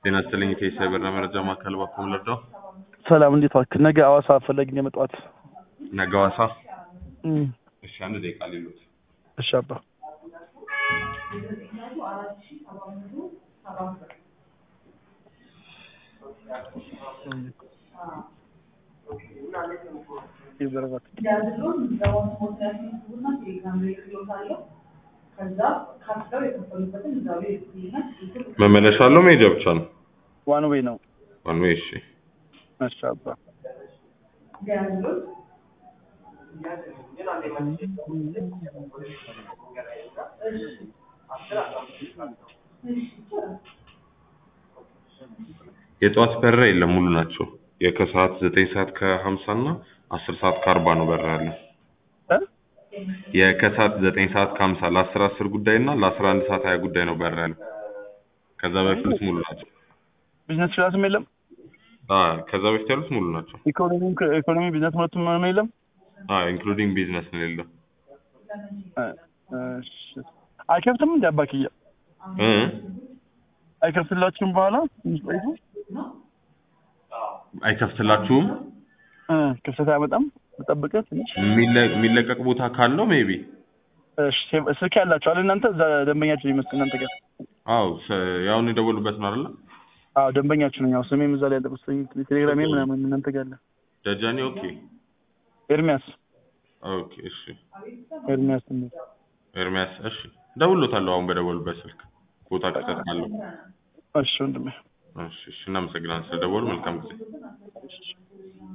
ጤና ይስጥልኝ ከኢሳይ በራ መረጃ ማዕከል ባኮም ልርዳው። ሰላም እንዴት ዋልክ? ነገ ሐዋሳ ፈለግኝ የመጣሁት። ነገ ሐዋሳ። እም፣ እሺ አንድ ደቂቃ ሊሉት እሺ አባ ይበረባት መመለሻ አለው መሄጃ ብቻ ነው? ዋን ዌይ ነው። ዋን ዌይ። እሺ እሺ አባ የጠዋት በረራ የለም ሙሉ ናቸው። የከሰዓት ዘጠኝ ሰዓት ከሀምሳ እና አስር ሰዓት ከአርባ ነው በረራ ያለው። እ የከሰዓት ዘጠኝ ሰዓት ከሀምሳ ለአስር አስር ጉዳይ እና ለአስራ አንድ ሰዓት ሀያ ጉዳይ ነው በረራ ያለው። ከዛ በፊት ሙሉ ናቸው። ቢዝነስ ክላስም የለም። አዎ ከዛ በፊት ያሉት ሙሉ ናቸው። ኢኮኖሚ ኢኮኖሚ ቢዝነስ ሁለቱም ነው የለም። አዎ ኢንክሉዲንግ ቢዝነስ ነው የሌለው። እ፣ እሺ አይከፍትም እንደ አባክያ እ አይከፍትላችሁም በኋላ ትንሽ ቆይቶ አይከፍትላችሁም። እ ክፍተት አያመጣም። ተጠብቀህ ትንሽ የሚለ- የሚለቀቅ ቦታ ካለው ሜቢ እሺ ሴቭ- ስልክ ያላችሁ አለ እናንተ እዛ ደንበኛችሁ ይመስል እናንተ ጋር አዎ ሰ- ያሁን የደወሉበት ነው አይደለ? አዎ ደንበኛችሁ ነኝ። ያው ስሜም እዛ ላይ ያለ ቁስኝ ቴሌግራሜ ምናምን እናንተ ጋር አለ። ደጃኔ ኦኬ ኤርሚያስ ኦኬ እሺ ኤርሚያስ ትንሽ ኤርሚያስ እሺ ደውሎታለሁ አሁን በደወሉበት ስልክ ቦታ ክፍተት ካለው እሺ ወንድሜ እሺ እሺ እናመሰግናለን ስለደወሉ መልካም ጊዜ